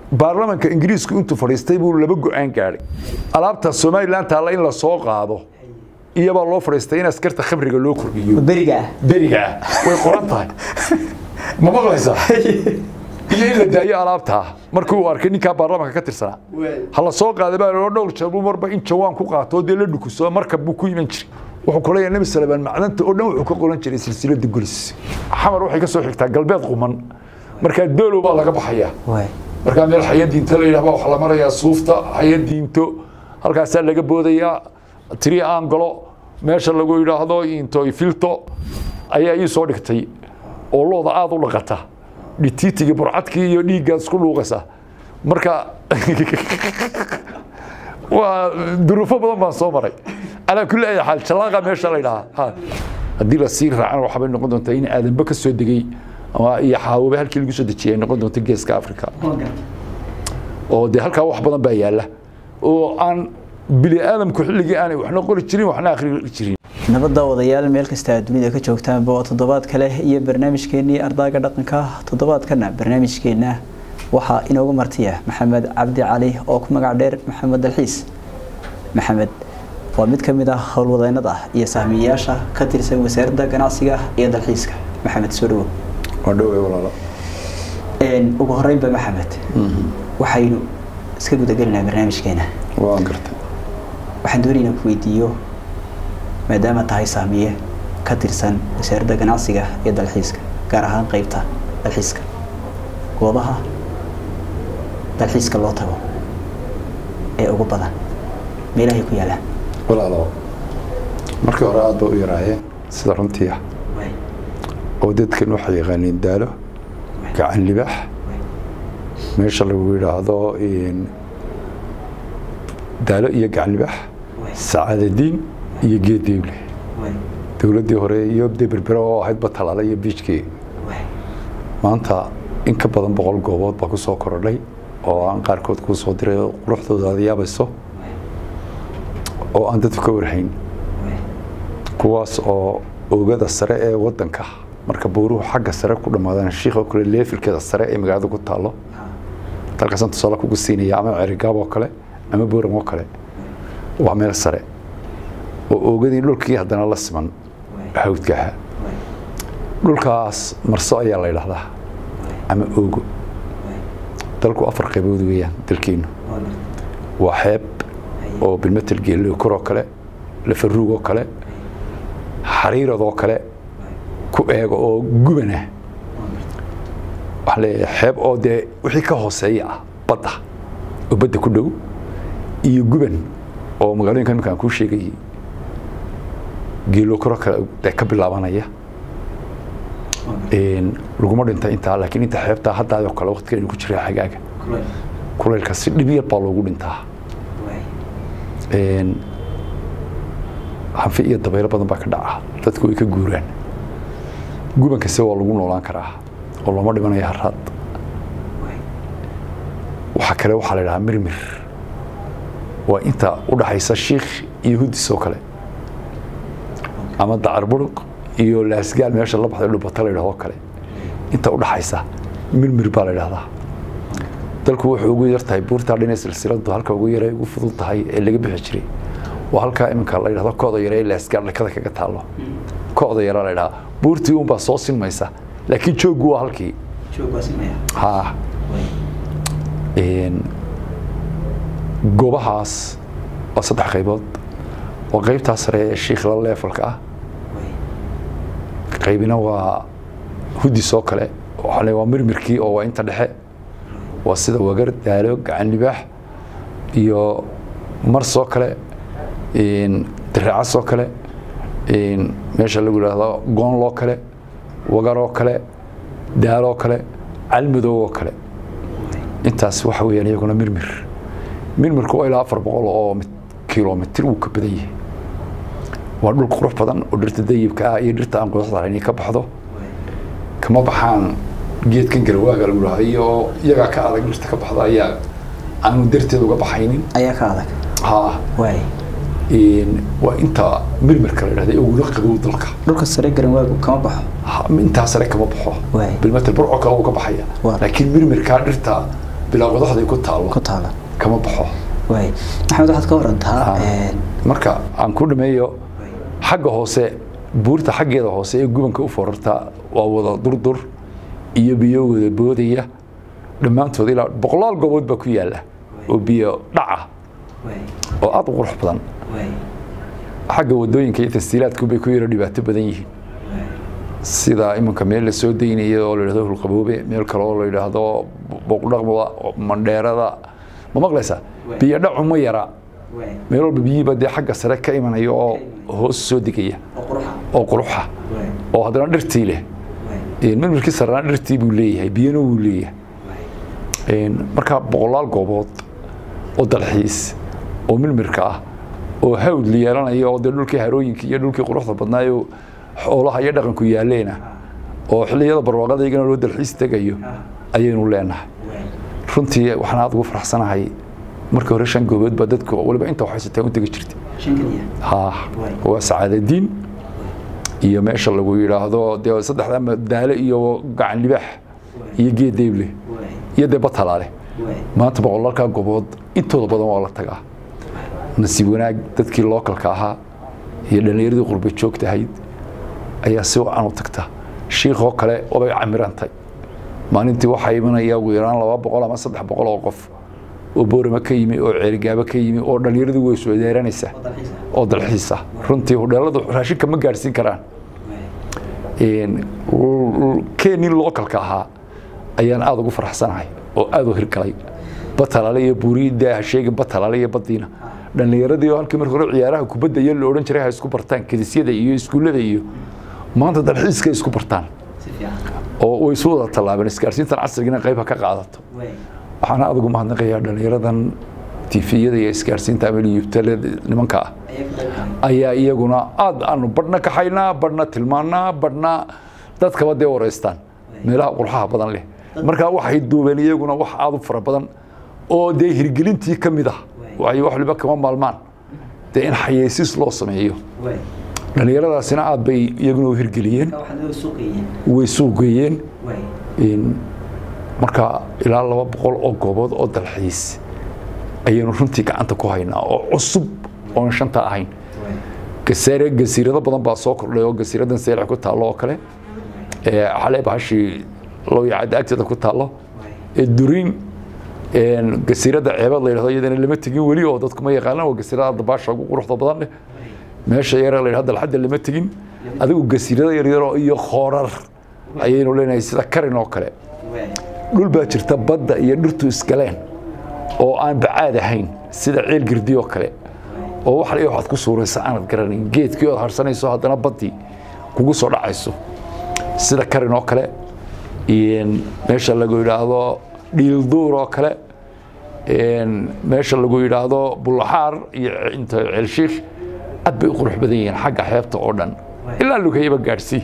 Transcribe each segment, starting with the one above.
baarlamanka ingiriisku intuu fadhiistay buu laba go-aan gaadhay alaabta somalilan taalla in la soo qaado iyabaa loo fadhiistay in askarta khamriga loo kordhiyo beriga ah berigaa way qoran tahay ma maqlaysaa iyo in la daayo alaabtaa markii uu arkay ninkaa baarlamanka ka tirsanaa ha la soo qaaday baa loo dhowr jeer buu marba in jawaan ku qaato oo dee la dhukuso markab buu ku iman jiray wuxuu ku leeyahay nebi salebaan macdanta oo dhan wuxuu ka qoran jiray silsilada gulis xamar waxay ka soo xigtaa galbeed quman markaa doolow baa laga baxayaa waay markaa meel xayadiinto la yidhahba waxaa la marayaa suufta xayadiinto halkaasaa laga boodayaa tiri aangalo meesha lagu yidhaahdo into filto ayaa ii soo dhigtay oo looda aada u dhaqata dhitiitigii burcadkii iyo dhiiggaad isku dhuuqaysa marka waa duruufo badan baan soo maray calaa kulli ay xaal jalaaqa meesha la yidhahaa haddii la sii raacana waxaabay noqon doontaa in aadanba ka soo degay ama iyo xaawobe halkii lagu soo dejiyay ay noqon doonto geeska africa oo dee halkaa wax badan baa yaalla oo aan bini aadamku xilligii aanay waxna qori jirin waxna akhri jirin nabadda wadayaal meel kasta aad dunida ka joogtaanba waa toddobaad kale iyo barnaamijkeennii ardaaga dhaqanka toddobaadkana barnaamijkeenna waxaa inoogu martiya maxamed cabdi cali oo ku magac dheer maxamed dalxiis maxamed waa mid ka mid ah howlwadeennada iyo sahmiyayaasha ka tirsan wasaaradda ganacsiga iyo dalxiiska maxamed soo dhawow waa dhowey walaalo ugu horeynba maxamed waxaynu iska gudagelinaa barnaamijkeena waan gartay waxaan doonaynaa ku weydiiyo maadaama tahay saamiye ka tirsan wasaaradda ganacsiga iyo dalxiiska gaar ahaan qeybta dalxiiska goobaha dalxiiska loo tago ee ugu badan meelahay ku yaalaan walaalo markii hore aad ba u yaraayeen sida runtii ah oo dadkan waxay yaqaaniin daalo gacan libaax meesha lagu yidhaahdo daalo iyo gacan libaax sacaadadiin iyo geed deeble dowladdii hore iyo dee berbera oo ahayd batalaale iyo biijkii maanta in ka badan boqol goobood baa ku soo korodhay oo aan qaarkood kuu soo diray oo quruxdooda aad yaabayso oo aan dadku ka warhayn kuwaas oo oogada sare ee wadanka marka buuruhu xagga sare ku dhammaadaan shiikh oo kale leefilkeeda sare ee magaalada ku taalo dalkaasaan tusaale kugu siinaya ama cerigaab oo kale ama booram oo kale waa meel sare oo oogadii dhulkii haddana la siman hawdkaha dhulkaas marso ayaa la yidhahdaa ama oogo dalku afar qaybood weeyaan dalkeenu waa xeeb oo bilmetel geelo koroo kale lafaruug oo kale xariirad oo kale ku eego oo gubana waxaa leeyahay xeeb oo dee wixii ka hooseeya ah badda oo badda ku dhow iyo guban oo magaalooyinka imika aan kuu sheegayay geelo koro kale dee ka bilaabanaya laguma dhinta intaa laakiin inta xeebtaa haddaadoo kale waqtigeenu ku jira xagaaga kulaylka si dhib yar baa loogu dhintaa hanfi iyo dabaylo badan baa ka dhaca dadku way ka guuraan gubankase waa lagu noolaan karaa oo looma dhimanayo haraad waxaa kale waxaa la idhahaa mirmir waa inta u dhaxaysa shiikh iyo hudis oo kale ama dacar buruq iyo laasgaal meesha la baxday dhubata la yidhahdo kale inta u dhaxaysa mirmir baa la yidhahdaa dalku wuxuu ugu yar tahay buurtaa dhinay silsiladu halka ugu yara ugu fudud tahay ee laga bixi jiray waa halkaa iminka la yidhahdo kooda yare ee laasgaal dhakada kaga taalo kooda yara la yidhahaa buurtii unbaa soo sinmaysa laakiin jooggu waa halkii ha goobahaas waa saddex qaybood waa qaybtaa sare ee shiikhla leefalka ah qaybina waa hudis oo kale waxaa waa mirmirkii oo waa inta dhexe waa sida wagar daalo gacan libaax iyo mars oo kale diraacas oo kale meesha lagu yidhaahdo goonloo kale wagar oo kale daaloo kale calmadow oo kale intaas waxa weeyaan iyaguna mirmir mirmirku waa ilaa afar boqol oo kilomitir wuu ka badan yahay waa dhul qurux badan oo dhirta dayibka ah iyo dhirta aan quruxda lahayn ka baxdo kama baxaan geedkan garwaaga lagu dhahaa iyo iyagaa ka adag dhirta ka baxda ayaa aanu darteed uga baxaynin ayaa ka adag ha waay waa inta mirmirka la yidhahda ugula qabow dalka dhulka sare garanwaagu kama baxo intaa sare kama baxo Waay. bilmetel burco kale uu ka baxaya Waa. laakiin mirmirkaa dhirta bilaa qodaxday ku taallo ku taala kama baxo waay maxamed waxaad ka warantaa een, marka aan ku dhameeyo xagga hoose buurta xaggeeda hoose ee gubanka u forarta waa wada durdur iyo biyo wada boodaya dhammaantood ilaa boqolaal goobood baa ku yaala oo biyo dhaca oo aad u qurux badan xagga wadooyinka iyo tasdiilaadku bay ku yaro dhibaato badan yihiin sida iminka meel la soo daynaya oo la yidhahdo hulqaboobe meel kale oo la yidhaahdo boqdhaqmada mandheerada ma maqlaysaa biyo dhacu ma yara meel walba biyihiiba dee xagga sare ka imanaya oo hoos soo degaya oo quruxa oo haddana dhirtii leh mirmirkii sarena dhirtii buu leeyahay biyana wuu leeyahay markaa boqolaal goobood oo dalxiis oo mirmirka ah oo hawd la yeelanaya oo dee dhulkii harooyinka iyo dhulkii quruxda badnaayo xoolaha iyo dhaqanku yaalleena oo xilliyada barwaaqadaygana loo dalxiis tegayo ayaynu leenahay runtii waxaan aad ugu faraxsanahay markii hore shan goobood baa dadku waliba inta waxaysataa u tegi jirtay ha waa sacaadadiin iyo meesha lagu yidhaahdo dee saddexda madaale iyo gacan libaax iyo geed deyble iyo dee batalaale maanta boqolaalkaa goobood intooda badan waa la tagaa nasiib wanaag dadkii lookalka ahaa iyo dhallinyaradii qurba joogtahayd ayaa si wacan u tagta shiikhoo kale wabay camirantay maalintii waxaa imanaya ugu yaraan laba boqol ama saddex boqol oo qof oo boorama ka yimi oo ceerigaabo ka yimi oo dhallinyaradu way soo deeranaysaa oo dalxiis ah runtii hudheeladu raashinka ma gaadhsiin karaan keenii lookalka ahaa ayaan aada ugu faraxsanahay oo aada u hirgalay batalaale iyo buuriida ha sheegin batalaale iyo badiina dhallinyaradii oo halkii markii hore ciyaaraha kubadda iyo la odhan jiray ha isku bartaan kadisyada iyo iskuullada iyo maanta dalxiiska isku bartaan oo way isu wada tallaabeen isgaarsiintan casrigina qayb ha ka qaadato waxaan aada ugu mahadnaqayaa dhallinyaradan tifiyada iyo isgaarsiinta ama yubtale nimanka ah ayaa iyaguna aad aanu badhna kaxaynaa badhna tilmaannaa badhna dadkaba dee wareystaan meelaha qurxaha badan leh markaa waxay duubeen iyaguna wax aad u fara badan oo dee hirgelintii ka mid ah waxay wax waliba kama maalmaan dee in xayeysiis loo sameeyo dhallinyaradaasina aad bay iyaguna u hirgeliyeen way suuqgeeyeen marka ilaa laba boqol oo goobood oo dalxiis ayaynu runtii gacanta ku haynaa oo cusub oon shanta ahayn gasaare gasiirado badan baa soo kordhay oo gasiiradan seelix ku taallo oo kale xalee bahashii lowyacadda agteeda ku taallo duriin gasiirada ceebad la yidhahdo iyadana lama tegin weli oo dadku ma yaqaanaan waa gasiirada dabaasha ugu quruxda badan leh meesha yare la yidhahdo dalxadda lama tegin adigu gasiirada yaryaro iyo khoorar ayaynu leenahay sida karin oo kale dhul baa jirta badda iyo dhirtu iskaleen oo aan bacaad ahayn sida ceel girdi oo kale oo wax la waxaad ku suuraysa aanad garanayn geedkii ood harsanayso haddana baddii kugu soo dhacayso sida karin oo kale meesha lagu yidhaahdo dhiilduur oo kale meesha lagu yidhaahdo bullaxaar iyo inta ceelshiikh aad bay u qurux badan yihiin xagga xeebta oo dhan ilaa lugayaba gaadhsii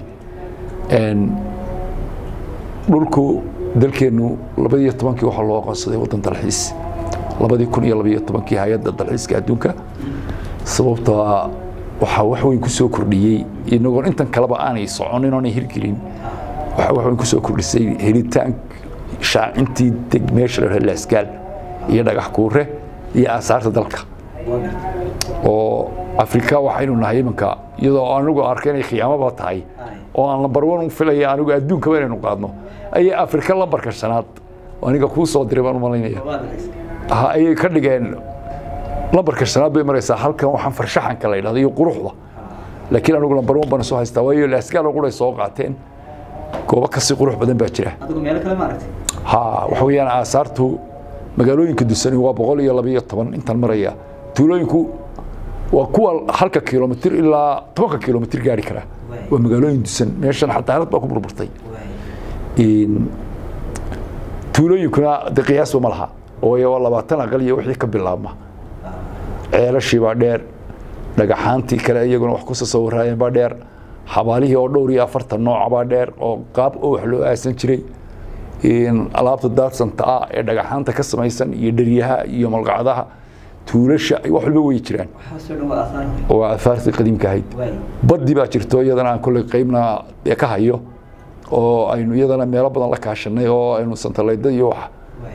dhulku dalkeennu labadiyo tobankii waxaa loo aqoonsaday waddan dalxiis labadii kun iyo labayo tobankii hay-adda dalxiiska adduunka sababtoo waxaa wax weyn ku soo kordhiyey inagoon intan kaleba aanay soconin oonay hirgelin waxaa wax weyn ku soo kordhisay helitaan shaacintii deg meesha la dhaha laasgaal iyo dhagax kuure iyo aasaarta dalka oo afrika waxaynu nahay iminka iyadoo anigu arkay inay khiyaamaba tahay oo aan lambar wan u filaya anigu adduunkaba inaynu qaadno ayay afrika lambarka shanaad aniga kuu soo diray baan u malaynaya ayay ka dhigeen lambarka shanaad bay maraysaa halkan waxaan farshaxanka la yidhahdo iyo quruxda laakiin anigu lambar wan baan soo haystaa waayo laasgaal oo quray soo qaateen goobo kasii qurux badan baa jira ha waxa weeyaan aasaartu magaalooyinka dusani waa boqol iyo labayo toban intaan maraya tuulooyinku waa kuwa halka kilomitir ilaa tobanka kilomitir gaari kara waa magaalooyin dusan meeshan xataarad baa ku burburtay tuulooyinkuna de qiyaasba ma laha waayo waa labaatan aqal iyo wixii ka bilaabma ceelashii baa dheer dhagaxaantii kale iyaguna wax ku sasawiraayeen baa dheer xabaalihii oo dhowr iyo afartan nooca baa dheer oo qaab oo wax loo aasan jiray alaabta daadsanta ah ee dhagaxaanta ka samaysan iyo dheryaha iyo malqacdaha tuulasha wax walba way jiraan waa aahaartii qadiimka ahayd baddi baa jirto iyadana aan kolley qaybna ka hayo oo aynu iyadana meelo badan la kaashanay oo aynu santalayda iyo wax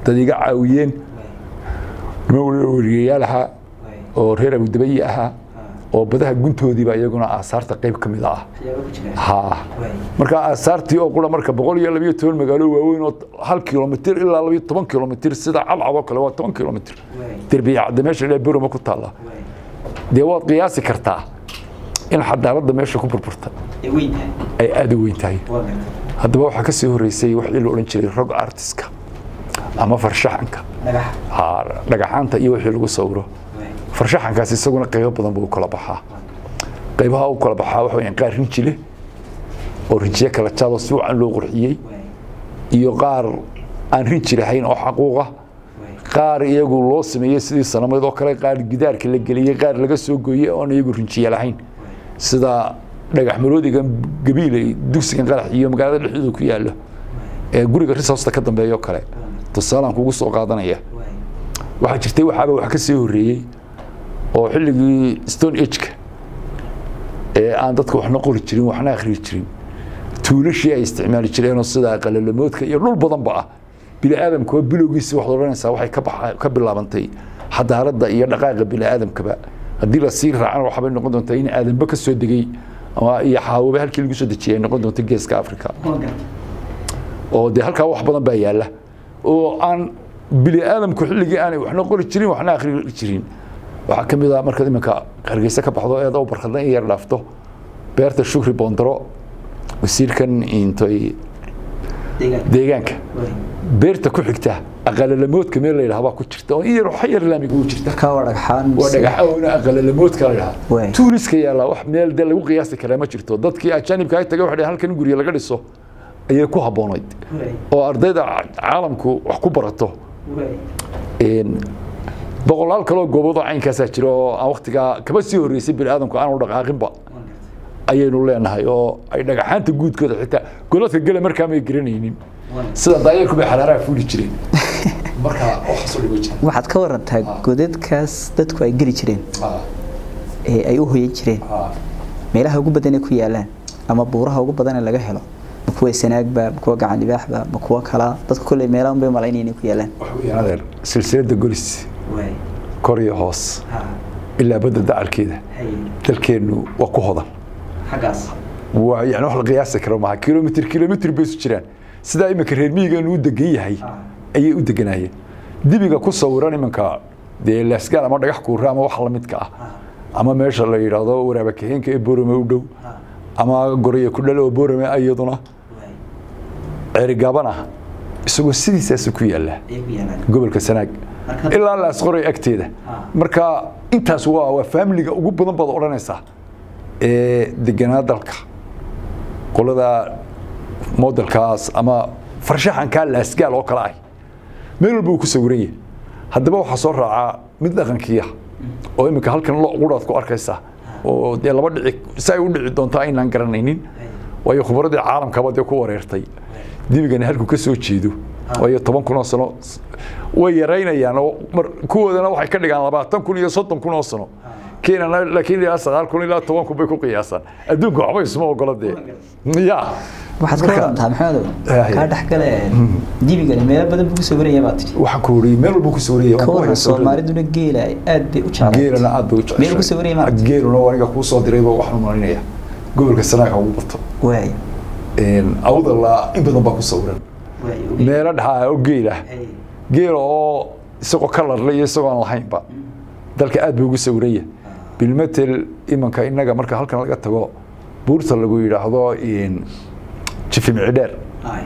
dad iga caawiyeen nima weriyayaal ahaa oo reer abudabayi ahaa oo badaha guntoodiiba iyaguna aasaarta qayb ka mid ah ha marka aasaartii oo qura marka boqol iyo labiyo toban magaalo waaweyn oo hal kilomitir ilaa labiyo toban kilomitir sida cadcad oo kale waa toban kilomitir derbiya cadde meesha ilaa beroma ku taalla dee waad qiyaasi kartaa in xadaaradda meesha ku burburta ay aada u weyn tahay haddaba waxaa ka sii horeysay waxii la odhan jiray rog artiska ama farshaxanka dhagaxaanta iyo wixii lagu sawiro farshaxankaas isaguna qaybo badan buu u kala baxaa qaybaha u kala baxaa waxa weyaan qaar rinji leh oo rinjiye kala jaadoo si wacan loo qurxiyey iyo qaar aan rinji lahayn oo xaquuqa qaar iyagu loo sameeyey sidii sanameed oo kale qaar gidaarka la geliyey qaar laga soo gooyey oon iyagu rinjiye lahayn sida dhagax maroodiga gabiiley dugsigan qarax iyo magaalada dhexdooda ku yaalo ee guriga risoosta ka dambeeyo kale tusaalaan kugu soo qaadanaya waxaa jirtay waxaaba wax ka sii horeeyey oo xilligii stone ageka ee aan dadka waxna qori jirin waxna akhriyi jirin tuulashii ay isticmaali jireenoo sida qalalamoodka iyo dhul badanba ah bini aadamka bilowgiisa waxaad odhanaysaa waxay ka bilaabantay xadaaradda iyo dhaqaaqa bini aadamkaba haddii la sii raacana waxaabay noqon doontaa in aadanba ka soo degay ama iyo xaawaba halkii lagu soo dejiyay ay noqon doonto geeska africa oo dee halkaa wax badan baa yaalla oo aan bini aadamku xilligii aanay waxna qori jirin waxna akhri jirin waxaa ka mid ah markaad iminka hargeysa ka baxdo eeda u barkadna in yar dhaafto beerta shukri boondaro wasiirkan intay deegaanka beerta ku xigta aqalalamoodka meel la yidhaha baa ku jirta oo in yar waxa yar laamiga u jirta waa dhagxaan waa dhagaxaona aqalalamoodka la yidhaha tuuriska yaalla wax meel dee lagu qiyaasi karaa ma jirto dadkii ajaanibka ay tagay waxay halkan gurya laga dhiso ayay ku habboonayd oo ardayda caalamku wax ku barato boqolaal kaloo gooboodoo caynkaasaa jira oo aan waktigaa kaba sii horreysay bini aadamku aanu dhaqaaqinba ayaynu leenahay oo ay dhagaxaanta guudkooda xitaa goladka gele markaa may garanaynin sida daayarku bay xaraaraha fuuli jireen marka waxaasoo dhigo jira waxaad ka warantaa godadkaas dadku ay geli jireen ee ay u hoyan jireen meelaha ugu badan ee ku yaalaan ama buuraha ugu badan ee laga helo ma kuwa sanaagba ma kuwa gacan libaaxba ma kuwa kala dadku kolley meelahan bay malaynaya inay ku yaalaan waxweeyaan silsiladda golis kor iyo hoos ilaa badda dacalkeeda dalkeennu waa ku hodan waa yani wax la qiyaasi karo maaha kilomitr kilomitr bay isu jiraan sidaa iminka reer miyigeenu u degan yahay ayay u deganayeen dibiga ku sawiran iminka dee laasgaal ama dhagax kuura ama wax lamidka ah ama meesha la yidhaahdo waraaba kaheenka ee borame u dhow ama goraya ku dhal oo borame iyaduna ceerigaabana isagoo sidiisaas ku yaalla gobolka sanaag ilaa laasqoray agteeda marka intaas waa waa faamiliga ugu badan baad odhanaysaa ee deganaa dalka qolada modelkaas ama farshaxankaa laasgaal oo kale ah meel walba uu ku sawiran yahay haddaba waxaa soo raacaa mid dhaqankiiya oo iminka halkan lo quraad ku arkaysa oo dee laba dhici si ay u dhici doonto aynaan garanaynin waayo khubradii caalamkaba dee ku wareertay dibigani halkuu ka soo jeedo waayo toban kun oo sano way yaraynayaan oo kuwoodana waxay ka dhigaan labaatan kun iyo soddon kun oo sano keenana laakiin ilaa sagaal kun ilaa toban kun bay ku qiyaasaan adduunka waxba isma ogola dee ya waxaad ka warantaa maxamedow kaa dhexgale dibigani meelo badan buu ku sawiraya baa tiri waxaan ku wariye meel walbuu ku sawiraya ka waran soomaaliduna geela aad bay u jeclayd geelana aad bay u jeceshay meel ku sawiraya maaragta geeluna waa aniga kuu soo dirayba waxaan malinaya gobolka sanaaga ugu bato waay awdala in badan baa ku sawiran meelo dhaxaa oo geel ah geela oo isagoo ka larla iyo isagoo aan lahaynba dalka aad buu ugu sawiranya bilmetel imanka inaga marka halkan laga tago buurta lagu yidhaahdo jifimcidheer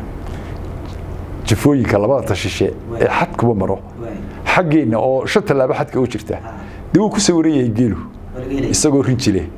jifooyinka labada tashishe ee xadkuba maro xaggeenna oo shan tallaabo xadka u jirta dee wuu ku sawiran yahay geelu isagoo rinji leh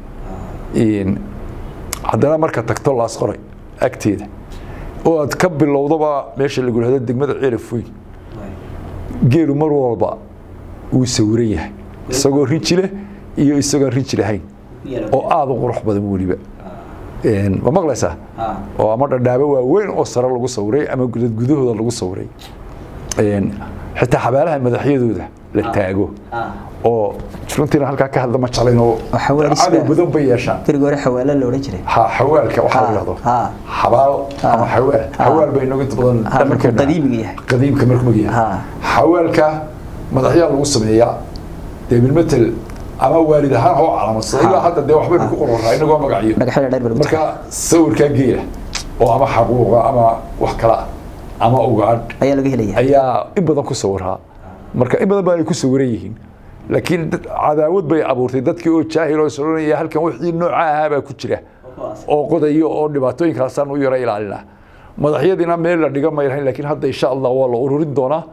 haddana marka tagto laas qoray agteeda oo aad ka bilowdaba meesha lagu yidhahdo degmada ceelaf weyn geelu mar walba wuu sawiran yahay isagoo rinji leh iyo isagoon rinji lahayn oo aada u qurux badan weliba ma maqlaysaa oo ama dhadhaabo waaweyn oo sare lagu sawiray ama gudad gudahooda lagu sawiray xitaa xabaalaha madaxyadooda la taago ah oo runtiina halkaa ka hadla ma jeclayn oo Oo xawaalis cadow baa- badan bay yeeshaan berigi hore xawaala la odhan jiray ha xawaalka waxaa la Ha, yidhahdo ha. xabaal ama Ha. xawaal Ha. xawaal bay inagu inta badan Ha, markuu dhaqankeena- qadiimiga yahay. qadiimka markuu mag yahay Ha. xawaalka madaxyaa lagu sameeyaa dee bilmetel ama waalid ahaan oo calaamadsaday Ha. ilaa hadda dee waxbaynu ku qoranaa inagoo magaciyo dhagaxyada dheer baa lagu marka sawirkaa geela oo ama xaquuqa ama wax kala ama ugaadh ayaa laga helaya ayaa in badan ku sawiraa marka in badan baa ay ku sawiran yihiin laakiin dad- cadaawad bay abuurtay dadkii oo jaahil oo soranaya halkan wixii nooca ahaa baa ku jira oo qodayo oo dhibaatooyinkaasaan u yara ilaalina madaxyadiina meel la dhiga may lahayn laakiin hadda insha allah waa la ururin doonaa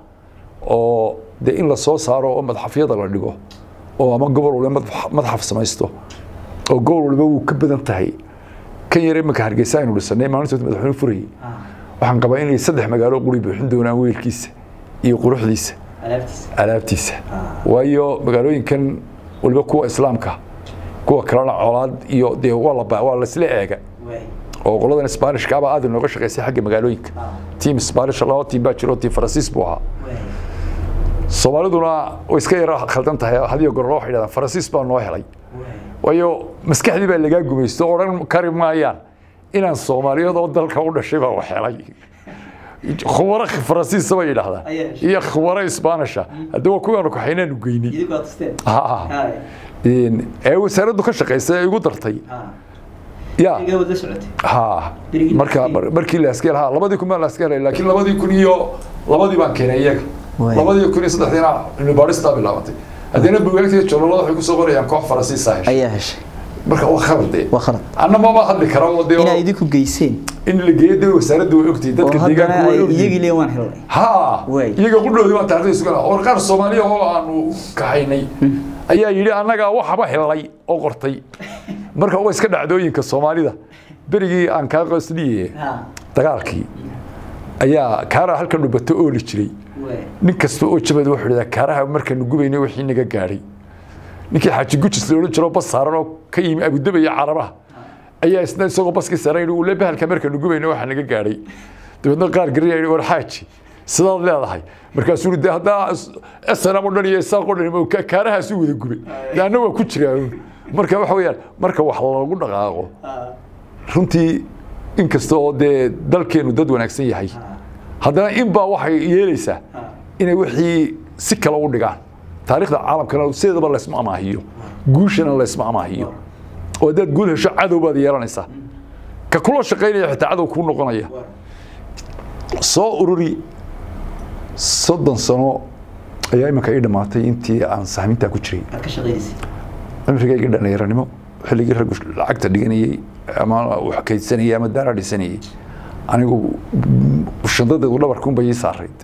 oo dee in la soo saaro oo madaxafyada la dhigo oo ama gobol waliba madax- madaxaf samaysto oo gobol waliba wuu ka badan tahay kan yar imanka hargeysa aynu dhisanay maalintood madaxweyne furayay waxaan qabaa inay saddex magaalo quri buuxin doonaan weelkiisa iyo quruxdiisa alaabtiisa waayo magaalooyinkan waliba kuwa islaamka kuwa kalena colaad iyo dee waa la ba- waa laisla eega oo qoladan sbaanishka abaa aad inooga shaqaysay xagga magaalooyinka tiim sbaanish laba tiim baa jiro tiim faransiis buu ahaa soomaaliduna way iska yara khaldan tahay hadiyo gorolo waxay dhahdaan faransiis baa noo helay waayo maskaxdii baa lagaa gumaysto oo odhan kari maayaan inaan soomaaliyeed oo dalka u dhashay baa wax helay khubaro faransiisa bay yidhaahdaan Ayaa. iyo khubaro isbaanisha haddii waa kuwaanu kaxaynaanu geynay Ha. Een, ee wasaaraddu ka shaqaysay ee igu dartay ya ha Berigii marka laaskeel. mar- markii laaskeel ha labadii kun baan laaskeel helay laakiin labadii kun iyo labadii baan keenay iyaga Waay. labadii kun iyo saddexdiina cilmi baaristaa bilaabantay haddana bugaagtiga joololada waxay kusoo qorayaan koox faransiisa heshay ayaa heshay marka waa khalade waa khalad anna mama hadli kara oo dee inaa idinku geyseen in la geeyo dee wasaaraddu way ogtahay oo dadka haddana deegaanku way ay ogyihiin iyagii leen waan helnay ha Waay. iyaga qudhoodii baan taariikhda sugana oo qaar soomaaliya oo aanu kahaynay ayaa yidhi annagaa waxaba helnay oo qortay marka waa iska dhacdooyinka soomaalida berigii aan kaa qosliye dagaalkii ayaa kaara halkan dhubato ooli jiray nin kasta oo jabad wuxuu dhadaa kaaraha markaanu gubaynay wixii naga gaadhay ninkii xaaji gujis la odhan jiro bas saaran oo ka yimi abudaba iyo carabaha ayaa isna isagoo baskii saaran yidhi ule bahalka markaanu gubaynay waxaa naga gaadhay dabeedna qaar garaya yidhi war xaaji sidaad leedahay markaasuu yidhi de haddaa snm o dhan iyo isaaq o dhan ma ka- kaarahaas u wada gubay de anna waa ku jiraa marka waxa weeyaan marka wax lagu dhaqaaqo runtii inkasta oo dee dalkeenu dad wanaagsan yahay haddana in baa waxay yeelaysaa inay wixii si kale u dhigaan taariikhda caalamkana sideedaba laysma amaahiyo guushana laysma amaahiyo oo haddaad guul hesho cadow baad yeelanaysaa ka kula shaqaynaya xitaa cadow kuu noqonaya soo ururi soddon sano ayaa iminka ii dhammaatay intii aan sahmintaa ku jiray cimrigayga dhallinyaranimo xilligii raggu lacagta dhiganayey ama wax kaydsanayey ama daara dhisanayey anigu shandadeedu dhabarkuunba ii saarayd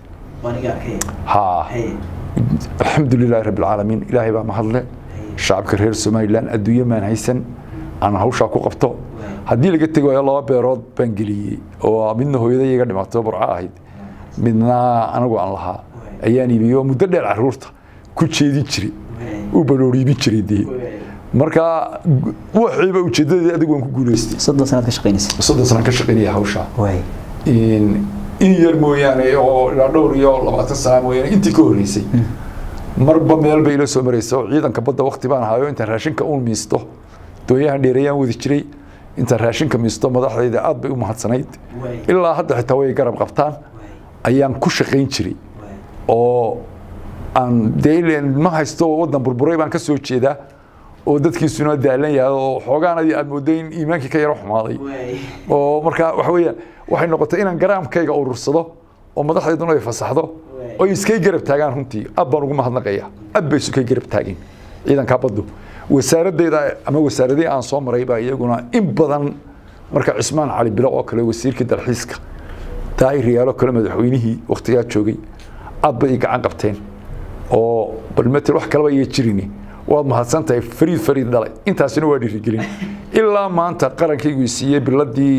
ha alxamdu lilaahi rabbi alcaalamiin ilaahay baa mahadle shacabka reer somalilan adduunye maan haysan aan hawshaa ku qabto haddii laga tegi waayo laba beerood baan geliyey oo midna hooyaday iga dhimato burco ahayd midna anigu aan lahaa ayaan iibiyey oo muddo dheer caruurta ku jeedin jiray u barooriibin jiray dee marka waxiiba ujeedadeeda adigu waan ku guulaystay soddon sanaad ka shaqaynaysa soddon sanaan ka shaqaynaya hawshaa waay in in yar mooyaane oo ilaa dhowr iyo labaatan sana mooyaane intii ka horreysay marba meel bay ila soo maraysa oo ciidanka badda wakti baan ahayo intaan raashinka uun miisto doonyahan dheereeyaan wadi jiray intaan raashinka miisto madaxdayda aad bay u mahadsanayd ilaa hadda xitaa way garab qabtaan ayaan ku shaqayn jiray oo aan dee ileen ma haysto waddan burburay baan ka soo jeedaa oo dadkiisuna daalan yahay oo xoogaanadii aad mooday in iimaankii ka yaro xumaaday oo marka waxa weeyaan waxay noqotay inaan garaamkayga urursado oo madaxdayduna ay fasaxdo oo iskay garab taagaan runtii ab baan ugu mahadnaqaya ab bay isukay garab taageen ciidankaa baddu wasaaraddeeda ama wasaaradihii aan soo maray baa iyaguna in badan marka cismaan cali bilo oo kale wasiirkii dalxiiska daahir yaalo kale madaxweynihii waktigaa joogay aad bay i gacan qabteen oo bal matel wax kaleba iyo jirini waad mahadsan tahay fariid fariid dhalay intaasina waa dhiirigelin ilaa maanta qarankaygu i siiyey biladii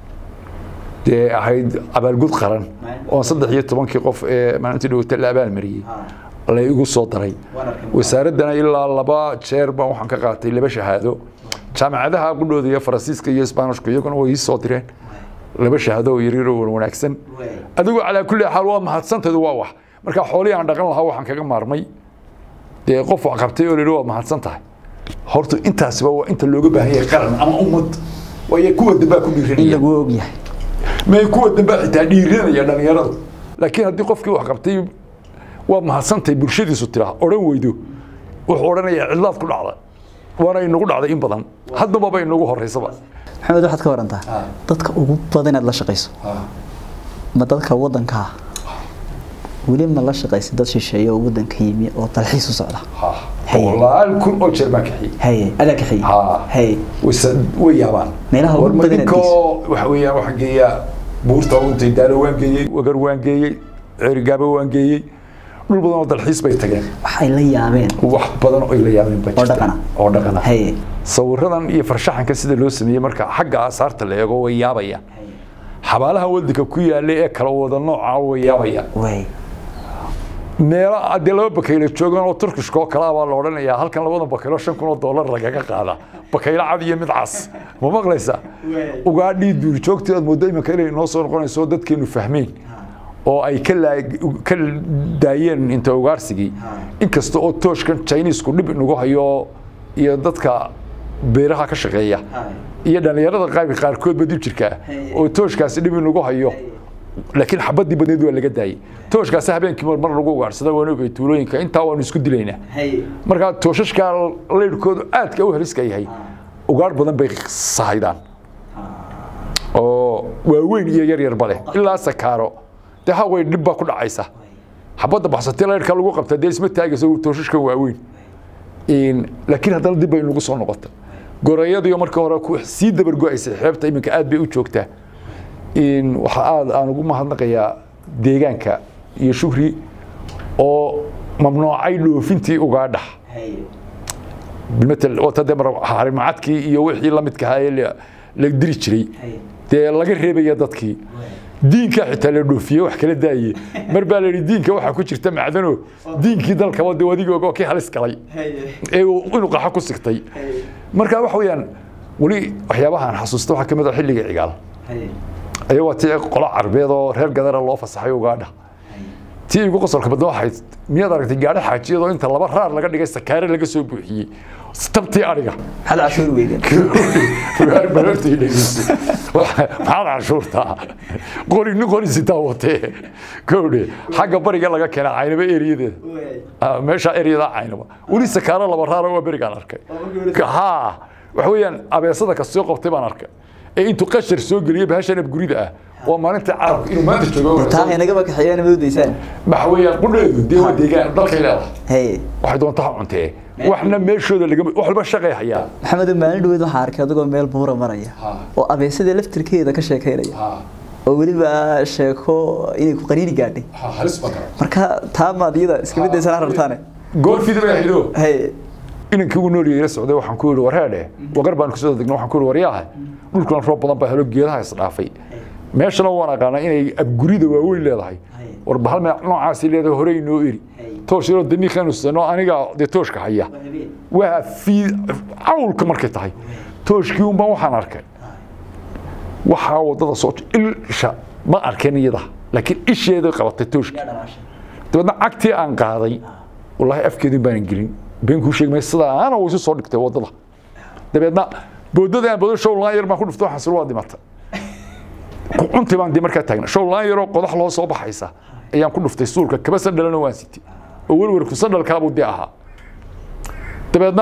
dee ahayd abaalgud qaran oo saddex iyo tobankii qof ee maalintii dhowata la abaalmariyey la igu soo daray wasaaraddana ilaa laba jeer baan waxaan ka qaatay laba shahaado jaamacadaha qudhooda iyo faransiiska iyo isbaanishku iyaguna way ii soo direen laba shahaado oo yaryar oo wanaagsan adigu calaa kulli xaal waa mahadsanteedu waa wax marka xoolihii aan dhaqan lahaa waxaan kaga maarmay dee qof wax qabtay oo layidhi waa mahadsan tahay horta intaasiba waa inta looga baahan yahay qaran ama ummad waayo kuwa dambaa ku in dhiiranaya lagu ogyahay may kuwa dambaa xitaa dhiiranaya dhallinyaradu laakiin haddii qofkii wax qabtay waa mahadsantahay bulshadiisu tiraa odhan weydo wuxuu odhanayaa cidlaad ku dhacda waana inagu dhacday in badan haddaba ba inagu horeysaba maxamed waxaad ka warantaa dadka ugu badan inaad la shaqayso ma dadka wadankaa weli ma la shaqaysa dad shisheeye oo wadanka yimi oo dalxiis u socda Haye. boqolaal kun oo jeer baan kaxiyey haye adaa kaxiye Ha. haye wayse way yaabaan Meelaha ugu War ma badan ninkoo waxa weeyaan waxaan geeyaa buurta untay daalo waan geeyey wagar waan geeyey ceerigaabo waan geeyey dhul badan oo dalxiis bay tageen waxay la yaabeen wax badan oo ay la yaabeen baa oo jirta. dhaqana. oo dhaqana haye sawiradan iyo farshaxanka sida loo sameeyey marka xagga aasaarta la eego way yaabaya xabaalaha wadanka ku yaala ee kala wada nooca way yaabaya way meelo haddii laba bakaylo joogan oo turkishka oo kale ah baa la odhanayaa halkan labada bakaylo shan kun oo dollar lagaga qaada bakaylo cad iyo mid cas ma maqlaysaa ugaadhii duurjoogtii aad mooddo iminka inay noo soo noqonayso dadkeenu fahmeen oo ay ka laa- ka daayeen inta ugaarsigii inkasta oo tooshkan chinisku dhib inagu hayo iyo dadka beeraha ka shaqeeya iyo dhallinyarada qayb qaarkoodba dib jirka oo tooshkaasi dhib inagu hayo laakiin xabadii badneed waa laga daayey tooshkaasi habeenkii mar mar lagu ugaarsada waan ogay tuulooyinka intaa waanu isku dilaynaa haye marka tooshashka leyrhkoodu aadka u heliska yahay ugaar badan bay sahaydaan oo waaweyn iyo yar yarba leh ilaa sakaaro dee haway dhib baa ku dhacaysa xabadda baxsatay leyrhka lagu qabta dee isma taagaysa tooshashka waaweyn In- laakiin haddana dib bay nagu soo noqota gorayadiyo markii hore ku sii dabargo-aysay xeebta iminka aad bay u joogtaa In waxa aad aan ugu mahadnaqayaa deegaanka iyo shukri oo mamnuucay dhoofintii ugaadha haye bilmatel wata dee mar harimacadkii iyo wixii la midka ahaa ee la- la diri jiray haye dee laga reebaya dadkii diinka xitaa la dhoofiyey wax kala daaye mar baa la yidhi diinka waxaa ku jirta macdano diinkii dalkaba dee adigii ogoo kii halis galay haye ee uu inuu qaxo ku sigtay marka waxa weeyaan weli waxyaabahan xasuusta waxaa ka mid ah xilliga cigaal haye ayaa waa tii qolo carbeed oo reer gadara loo fasaxay ugaadha tii igu qosolka badna waxay miyaad aragtay gaadho xaajiyadoo inta laba raar laga dhigay sakaare laga soo buuxiyey tabtii ariga maxaad cashuur weydeen barartii dhegeyso maxaad canshuurtaa qori nin qori sitaa watee kowdhe xagga bariga laga keenaa caynaba eriyadeeda Ah, meesha eryada caynaba weli sakaaro laba raara waa berigaan arkay ha waxa weeyaan abeesada ka soo qabtay baan arkay ee intuu qashar soo geliyey bahashan abgurida ah waa maalinta carabka inuu maanta joogo taa inagaba kaxeeyana ma udaysaan waxa weeyaan qudheedu dee waa deegaan dalkay leedahay haye waxay doontaa ha cuntee waxna meeshooda lagama wax walba shaqay hayaa maxamed maalin dhaweyd waxaa arkay adigoo meel buura maraya Ha. oo abeesada laftirkeeda ka sheekeynaya oo weliba sheeko inay ku qaniini gaadhay halis badan marka taa maad iyada iska midaysan rabtaane goorfida bay ahaydoo haye inankii ugu nool ila socday waxaan ku yidhi wareedhe waqar baan kusoo degna waxaan ku yidhi waryaaha dhulkan roob badan baa helo geedaha isdhaafay meeshana waan aqaanaa inay abgurida waaweyn leedahay war bahal me noocaasi leedahay hore inoo eri toosh yaroo daniiqanu sano aniga dee tooshka haya waa fii cawlka markay tahay tooshkii un baan waxaan arkay waxaa wadada soo isha ma arkin iyada laakiin isheeday qabatay tooshkii dabeedna cagtii aan qaaday wallaahi afkeedin baanan gelin been kuu sheegmay sidaana uu isu soo dhigtay wadada dabeedna boodada aan bodo show laan yar baan ku dhuftay waxaan sir waa dhimatay cunti baan dee markaa taagna show laan yaroo qodax loo soo baxaysa ayaan ku dhuftay suulka kaba sandhalana waan sitay oo werwerku sandhalkaabuu dee ahaa dabeedna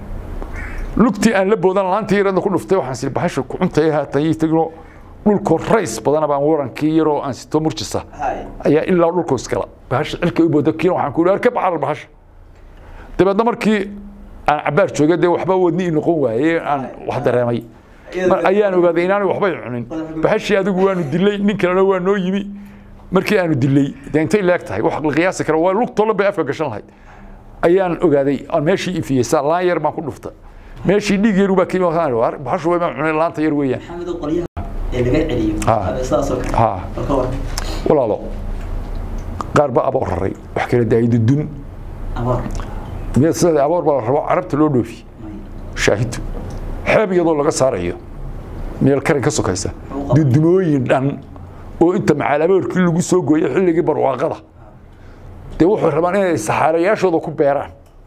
lugtii aan la boodan laantii yaradna ku dhuftay waxaan sir bahasha ku cuntay haatan ii tagno dhulkoo rays badana baan warankii yaroo aan sito murjisa ayaa ilaa dhulkoo iskala bahasha cilka u booda kiina waxaan ku yidhi ka bacarar bahasha dabeedna markii aan cabaar joogay dee waxba wadni ii noqon waayey aan wax dareemay mar ayaan ogaaday inaanay waxbay cunin bahashii adigu waanu dilay nin kalena waa noo yimi markii aanu dilay dee intay leeg tahay wax la qiyaasi kara waa lugtoolan bay afka gashan lahayd ayaan ogaaday aan meeshii ifiyey saa laan yar baan ku dhufta meeshii dhiig yar baa kimi bahashu way baan cunay laanta yar weeyaan ee laga celiyo Ha. sidaasoo kale ha oo ka war walaalo qaar baa aboor raray wax kala daayay dudun abaar miyaad sida aboor baa la rabo carabta loo dhoofi shaahidu xeeb iyadoo laga saarayo meel karin ka sokaysa dudumooyin dhan oo inta macaalaboorkii lagu soo gooyay xilligii barwaaqada dee wuxuu rabaan inay saxaarayaashooda ku beeraan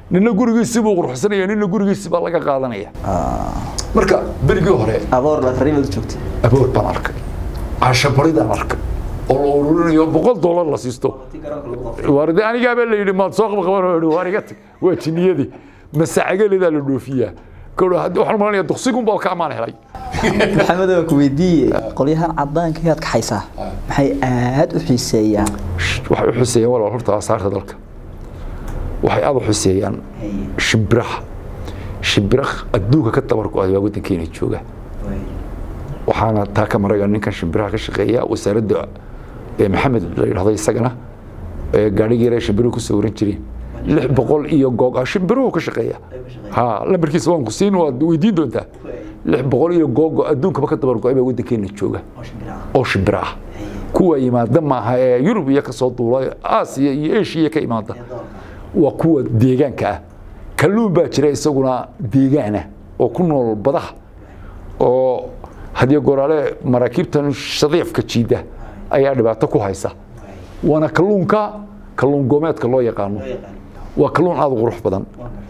nina gurigiisii buu quruxsanaya nina gurigiisii baa laga qaadanaya marka berigii hore aboor la tariimad joogtay aboor baan arkay cashabaridaan arkay oo la ururinayo boqol dollar la siisto waarde anigaabaa la yidhi maad soo qabqaban waar iga tag waa jiniyadii masacagaledaa la dhoofiyaa kowdha waxaan malanaya duqsigunbaa ka amaan helay maxamed waa ku weydiiye qolyahan cadaanka yaad kaxaysaa maxay aad u xiiseeyaan waxay u xiseeyaan walaal horta asaarta dalka waxay aad u xiseeyaan shimbiraha shimbiraha adduunka ka tabar go-ay waa waddankeena jooga waxaana taa ka maraga ninkan shimbiraha ka shaqeeya wasaaradda maxamed la yidhahdo isagana gaadhigii yare shimbiruhu ku sawiran jireen lix boqol iyo goog ah shimbiruhu ka shaqeeya ha lambarkiisa waan ku siin waad weydiin doontaa lix boqol iyo googo adduunkaba ka dabar go-ay baa waddankeena jooga oo shimbira ah kuwa yimaada maaha ee yurub iyo kasoo duula aasiya iyo eshiya ka imaada waa kuwa deegaanka ah kalluun baa jira isaguna deegaana oo ku nool badaha oo haddii goraale maraakiibtan shadiifka jiida ayaa dhibaato ku haysa waana kalluunka kalluun goomeedka loo yaqaano waa kalluun aada u qurux badan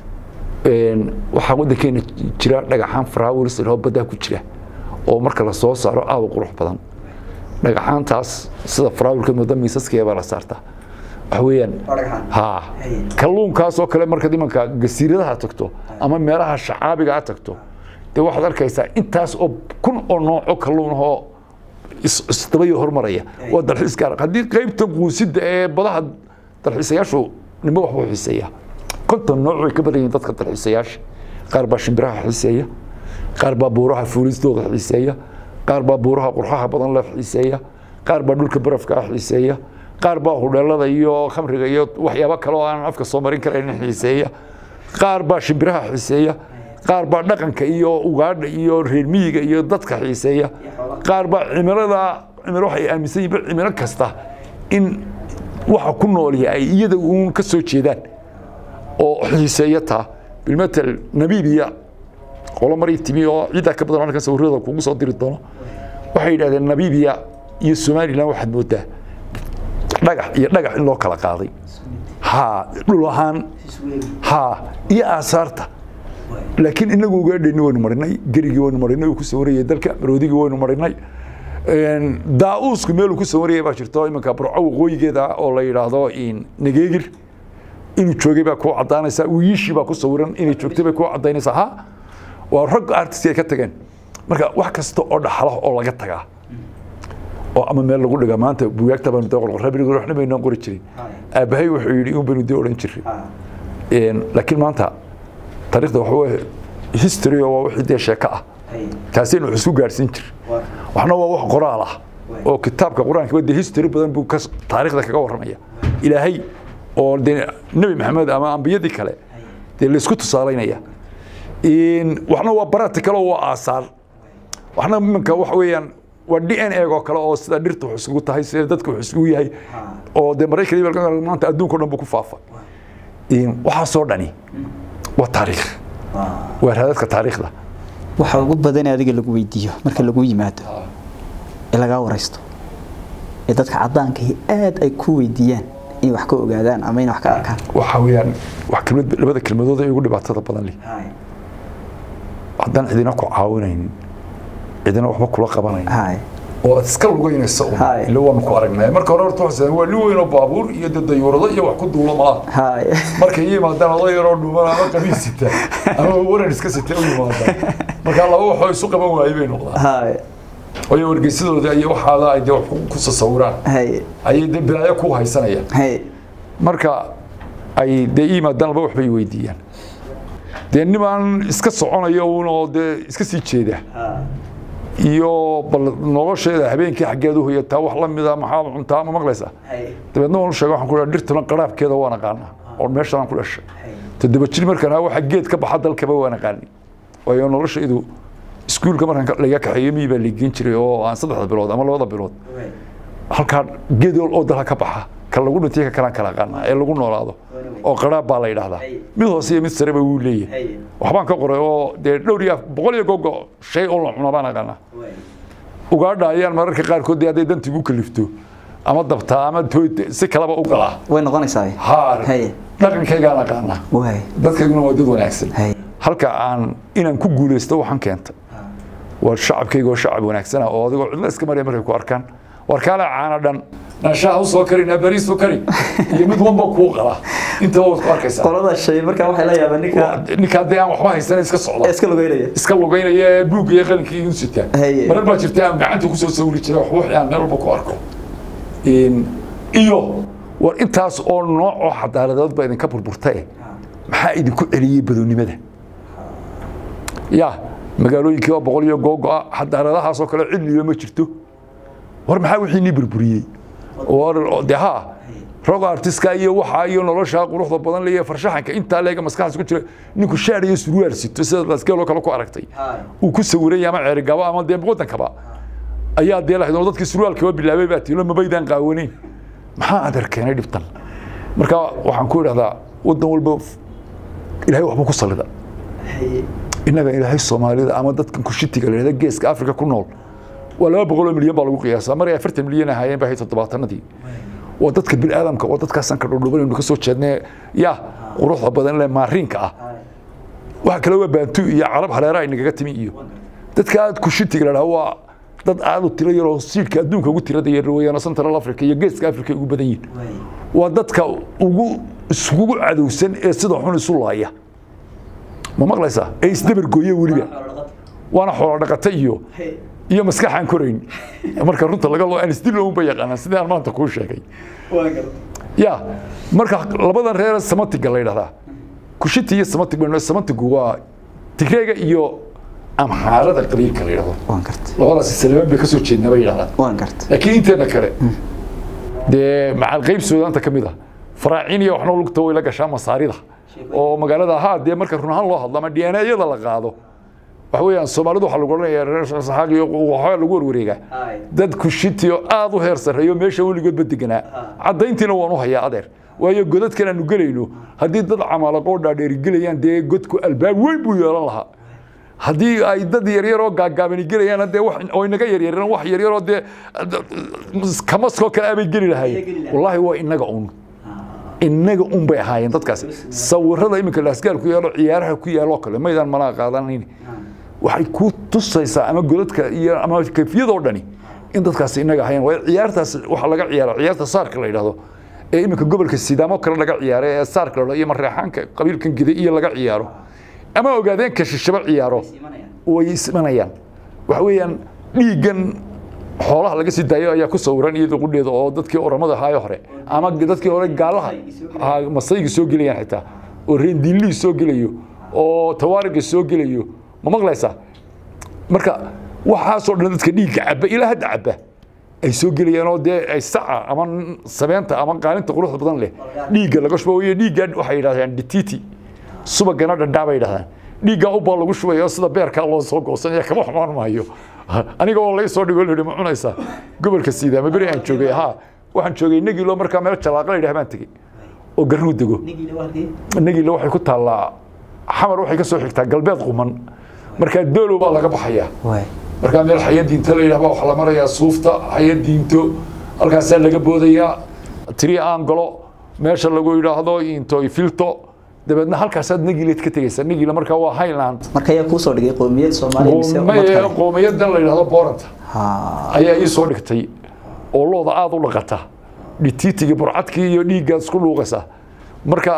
waxaa waddankeena jira dhagaxaan faraawilis ilho baddaa ku jira oo marka la soo saaro aada u qurux badan dhagaxaantaas sida faraawilka mooda miisaskeeda baa la saartaa waxa weeyaan ha kalluunkaas oo kale markaad imanka gasiiradaha tagto ama meelaha shacaabiga a tagto dee waxaad arkaysaa intaas oo kun oo nooco kalluun ahoo isdabayo hormaraya waa dalxiis gaar haddii qaybta quusida ee badaha dalxiisayaashu nimo waxbuu xiiseeya konton nooc way ka badan yihiin dadka dalxiisayaasha qaar baa shimbiraha xiiseeya qaar baa buuraha fuulistooda xiiseeya qaar baa buuraha qurxaha badan la xiiseeya qaar baa dhulka barafka xiiseeya qaar baa hudheelada iyo khamriga iyo waxyaabo kale oo aan afka soo marin karayn xiiseeya qaar baa shimbiraha xiiseeya qaar baa dhaqanka iyo ugaadha iyo reer miyiga iyo dadka xiiseeya qaar baa cimilada cimilo waxay aaminsan yihiin cimilo kasta in waxa ku noolya ay iyada uun ka soo jeedaan oo xiiseeya taa bilmatal nabiibiya qolo maray timi oo ciiddaa ka badan halkan sawirada kugu soo diri doono waxay yidhahdeen nabiibiya iyo somalilan waxaad moodaa dhagax iyo dhagax in loo kala qaaday ha dhul ahaan ha iyo aasaarta laakiin inagu ugaadhayni waynu marinay gerigii waynu marinay uu ku sawirayay dalka maroodigii waynu marinay daa-uusku meeluu ku sawarayay baa jirto iminka burco waqooyigeeda oo la yidhaahdo nageegir inuu joogay baa kuu caddaanaysaa wiishii baa ku sawiran inay joogtay bay kuu caddaynaysaa ha waa rag artist ay ka tageen marka wax kasta oo dhaxla oo laga tagaa oo ama meel lagu dhigaa maanta bugaagta baanu dee qorqorabiriga waxna baynaan qori jirin aabbahay wuxuu yidhi un baynu dee odhan jiray laakiin maanta taariikhda waxa weye history oo waa wixii dee sheeko ah taasaynu wax isku gaadhsiin jir waxna waa wax qoraal ah oo kitaabka qur-aanka dee history badan buu taariikhda kaga warramaya ilaahay oo dee nebi maxamed ama ambiyadii kale dee laysku tusaalaynaya waxna waa practical oo waa aasaar waxna iminka waxa weeyaan waa d n a oo kale oo sida dhirta wax isugu tahay sida dadka wax isugu yahay oo dee maraykan maanta adduunka o dhan buu ku faafa waxaasoo dhani waa taariikh waa raadadka taariikhda waxa ugu badan adiga lagu weydiiyo marka lagu yimaado ee lagaa waraysto ee dadka cadaanka aad ay ku weydiiyaan inay wax ka ogaadaan ama inay wax ka arkaan waxa weeyaan wax kelmad labada kelmadood ee ugu dhibaatada badan leh haddaan cidina ku caawinaynin cidina waxba kula qabanayn oo aad iska lugaynaysa ila waanu ku aragnay marka hore horta waxaa waa nin weyn oo baabuur iyo dee dayuurado iyo wax ku duulo malaha markay yimaadaan oday yaroo dhuuman ama qamiis sita ama waran iska sita u yimaadaan marka laba waxoo isu qaban waayey bay noqdaan oyo wargeysadooda iyo waxaada ay dee wax ku sasawiraan ayay dee bilaayo ku haysanayaan marka ay dee yimaadaan laba waxbay weydiiyaan dee nimaan iska soconayo uun oo dee iska sii jeeda iyo bal nolosheeda habeenkii xaggeed u hoyataa wax la mida maxaad cuntaa ma maqlaysaa dabeedna waan u sheegay waxaan ku dhaha dhirtuna qaraabkeeda waan aqaanaa oo meeshaan ku dhashay toddoba jir markaan ahaa waxa geed ka baxa dalkaba waan aqaani waayo noloshaydu iskuulka markaan laga kaxeeyo miyi baa liigeyn jiray oo aan saddexda bilood ama labada bilood halkaa geed oo dalka ka baxa ka lagu dhintay ka kalaan kala aqaanaa ee lagu noolaado oo qaraab baa la yidhaahdaa mid hoose iyo mid sareba wuu leeyahay waxbaan ka qoray oo dee dhowr iyo boqol iyo gogo shay oo la cuna baan aqaanaa ugaadha ayaan mararka qaarkood dee hadday dantigu kalifto ama dabtaa ama si kaleba u galaa way noqonaysaa ha dhaqankaygaan aqaanaa waay dadkayguna waa dad wanaagsan hay halka aan inaan ku guulaysto waxaan keenta waa shacabkayga oo shacab wanaagsan ah oo adigoo cidla iska maraya markay ku arkaan war kaale caana dhan naashaha u soo kari naabariis u kari iyo mid walba kuu qala intaba waad ku arkaysaa qolada shay markaa waxay la yaabaan ninka ninka haddii aan waxba haysan iska socda iska lugeynaya iska lugeynaya ee buugga iyo qalinka iyo sita Haye. marar baa jirta aan gacanta kusoo sawiri jiray wax wixii aan meel walba ku arko In- iyo war intaas oo nooc oo xadaaladood baa idinka burburtae maxaa idinku celiyey badownimada ya magaalooyinkii waa boqol iyo googo-a xadaaradahaasoo kale cilliyo ma jirto war maxaa wixii nii burburiyey war de ha rog artiska iyo waxa iyo nolosha quruxda badan leeyahay farshaxanka intaa leega maskaxdaas ku jira ninku shaar iyo surwaal sito sida laskeeloo kale ku aragtay uu ku sawiray ama ceerigaba ama dee wadankaba ayaa dee lahayd oo dadkii surwaalkaba bilaabay baa tiilo mabaydaan qaawanayn maxaa adeer keenay dhibtan marka waxaan ku idhahdaa wadan walba ilaahay waxbuu ku sallida innaga ilaahay soomaalida ama dadkan kushitiga la yidhahda geeska afrika ku nool waa laba boqol oo milyan baa lagu qiyaasaa mar ay afartan milyan ahaayeen baa hay toddobaatanadii waa dadka biniaadamka waa dadkaasaan ka dhudhubanaynu ka soo jeednay ya quruxda badan le maariinka ah waxa kale waa baantu iyo carab hareera ay nagaga timi iyo dadka aad kushitiga la dhaha waa dad aad u tiro yaroo siidhka adduunka ugu tirada yar weeyaan central africa iyo geeska africa ay ugu badan yihin waa dadka ugu iskugu cadowsan ee sida xun isu laaya ma maqlaysaa ee isdabargooye weliba waana xoolo dhaqata iyo iyo maskaxaan korayn marka runta laga loo aan isdil uun ba yaqaanaan sidii aan maanta kuu sheegay ya marka labadan reer samatiga la yidhahdaa kushiti iyo samatig baynu samatigu waa tigreega iyo amxaarada qabiilka la yidhahdo waan gartay labadaasi salamaan bay ka soo jeednaa bay yidhahdaan waan gartay laakiin inteena kale dee macal qayb suudaanta ka mid ah faraaciin iyo waxna lugta way la gashaa masaarida oo magaalada ahaa dee marka run ahaan loo hadlo ama dnayada la qaado waxa weeyaan soomaalidu waxaa lagu odhanaya reer saxaaq iyo waxaa lagu warwareegaa dad kushiti oo aad u heer sarreeyo meesha weligoodba deganaa caddayntiina waan u hayaa adeer waayo godadkan aanu gelayno haddii dad camaalaqoo dhaadheeri gelayaan dee godku albaab weyn buu yeelan lahaa haddii ay dad yaryaroo gaagaabani gelayaan dee wax oo inaga yaryareen wax yaryaroo dee kamaskoo kale abay geli lahaayeen wallaahi waa inaga un inaga un bay ahaayeen dadkaasi sawirada iminka laasgaal ku yaalo ciyaaraha ku yaaloo kale maydaan malaa qaadanayn waxay ku tusaysaa ama godadka iyo ama kayfiyadoo dhani in dadkaasi inaga ahaayeen waayo ciyaartaas waxaa laga ciyaara ciyaarta saarka la yidhahdo ee iminka gobolka sidaamo kale laga ciyaaro ee saarka la yidhahdo iyo mareexaanka qabiilkan gida iyo laga ciyaaro ama ogaadeen ka shishaba ciyaaro way ismanayaan waxa weeyaan dhiiggan xoolaha laga sii daayo ayaa ku sawiran iyadoo qudheeda oo dadkii oramada ahaayo hore ama dadkii hore gaalaha ah, masayga soo gelayaan xitaa oo reendiinlihii soo gelayo oo tawaariga soo gelayo ma maqlaysaa marka waxaasoo dhan dadka dhiigga caba ilaa hadda caba ay soo gelayaan oo dee ay saca ama sabeenta ama qaalinta quruxda badan leh dhiigga laga shubo iyo dhiigga waxay yidhahdaan dititi subagana dhandhaa bay yidhahdaan dhiiggaa ubbaa lagu shubaya oo sida beerkaa loo soo goosanaya kama xumaan maayo aniga oo laga soo dhigo la yidhi ma cunaysaa gobolka siidaama beri aan joogay ha waxaan joogay negilo markaa meel jalaaqa la yidhaha baan tegey oo garnuu dego negilo waxay ku taallaa xamar waxay ka soo xigtaa galbeed quman markaa doolow baa laga baxayaa waay markaa meel xaya diinto la yidhahba waxaa la marayaa suufta xaya diinto halkaasaa laga boodayaa tiri aan galo meesha lagu yidhaahdo into filto dabeedna halkaasaad negileed ka tegaysaa negila markaa waa highland marka ayaa kuusoo dhigay qowmiyad soomaaliya mise ummad kale qoomiyadan la yidhahdo booranta ha ayaa ii soo dhigtay oo looda aada u dhaqata dhitiitigii burcadkii iyo dhiiggaad isku dhuuqaysaa marka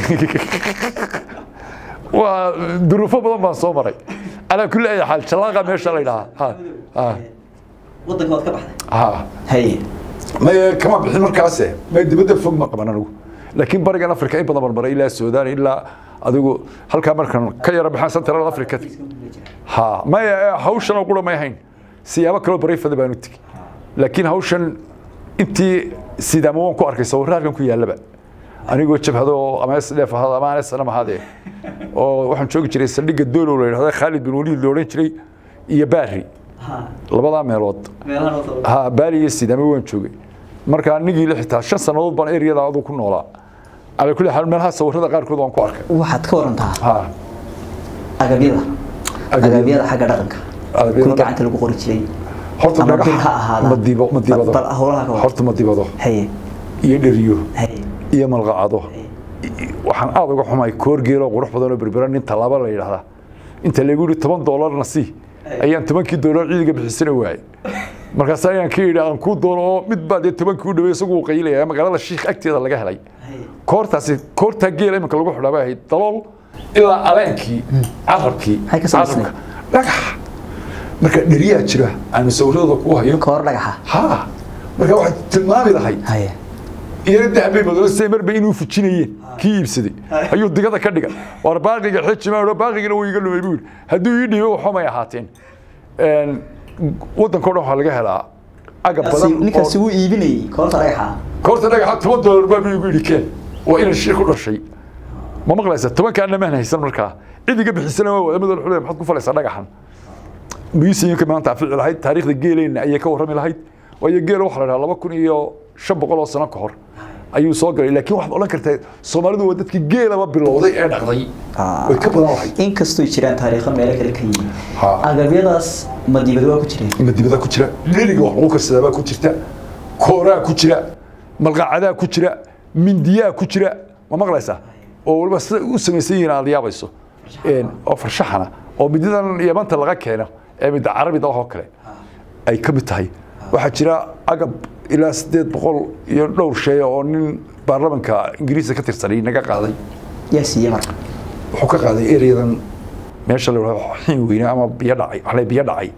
waa duruufo badan baan soo maray calaa kulli ay xaal jalaaqa meesha la yidhahaa ha ha wadanka waad ka baxday ha haye may kama bixin markaase may dibadda fog ma qaban anigu laakiin barigan africa in badan baan maray ilaa suudaan ilaa adigu halkaa markan ka yara baxaan central africa ha may hawshan oo qura may ahayn siyaabo kaloo barayfada baan u tegey laakiin hawshan intii sidaama waan ku arkay sawirro halkan ku yaallaba anigoo jabhado oo ama sdf ahaado ama aan snam ahaadee oo waxaan joogi jiray saldhigga doolow la yidhahdo khaalid bin waliid la odhan jiray iyo baari labadaa meelood ha baali iyo sidaame waan joogay marka anigii la xitaa shan sannadood baan eriyada aduu ku noolaa calaa kulli xaal meelaha sawirrada qaarkood waan ku arkay waxaad ka warantaa ha agabyada Agabyada. agabyada xagga dhaqanka Agabyada kuwii dhaqanka. gacanta lagu qori jiray horta ama dhagax bil ha ahaada ma dibo ma dibado bal howlaha ka waran horta ma dibado haye iyo dheriyo haye iyo malqacado waxaan aada uga xumay koor geeloo qurux badan oo berbera nin tallaabo la yidhaahdaa inta lagu yidhi toban doolarna sii ayaan tobankii doolar ciidiga bixisana waayey markaas ayaan ka yidhi aan kuu doono oo mid baa dee tobankii u dhawey isagu uu qaylaya magaalada shiikh agteeda laga helay koortaasi koortaa geela iminka lagu xidhaa bay ahayd dalool ilaa aleenkii carabkii Maxay ka samaysnayd? carabka dhagax marka dheriyaa jira aanu sawirradooda ku hayo koor dhagaxa ha marka waxay tilmaami lahayd haye iyana dahabay madoosa marba inuu fujinayeen kii iibsaday ayuu digada ka dhiga war baaqiga xijima baaqigina wuu iga lumay buu yidhi hadduu ii dhiibo waxumay ahaateen Een, waddankao dhan waxaa laga helaa agab badan ninkaasi oo- wuu iibinayay koorta dhagaxa koorta dhagaxa toban doolar baa buu igu yidhi keen waa inaan shir ku dhashay ma maqlaysa tobankaana maan haysan markaa cid iga bixisana waa wadamada xulay maxaad ku falaysaa dhagaxan museumka maanta afici lahayd taariikhda geeleyna ayay ka warrami lahayd waayo geela waxaa la dhahaa laba kun iyo shan boqol oo sano ka hor ayuu soo galay laakiin waxaad odhan kartaa soomaalidu waa dadkii geelaba bilowday ee dhaqday way ka badan lahayd inkastoo jiraan taariikho meelo kale ka yihiin Ha. agabyadaas ma dibad waa ku jireen madibada ku jira dheriga wax lagu karsadaa baa ku jirta kooraa ku jira malqacadaa ku jira mindiyaa ku jira ma maqlaysaa oo waliba sida u samaysan yihiin aad yaabayso Een, oo farshaxana oo mididan yamanta laga keeno ee midda carabida oo kale ay ka mid tahay waxaa jira agab ilaa sideed boqol iyo dhowr shay oo nin baarlamanka ingiriiska ka tirsanay naga qaaday yaa siiye marka wuxuu ka qaaday ereyadan meesha la yidhahdo xiin weyne ama biyo dhacay waxaa la biyo dhacay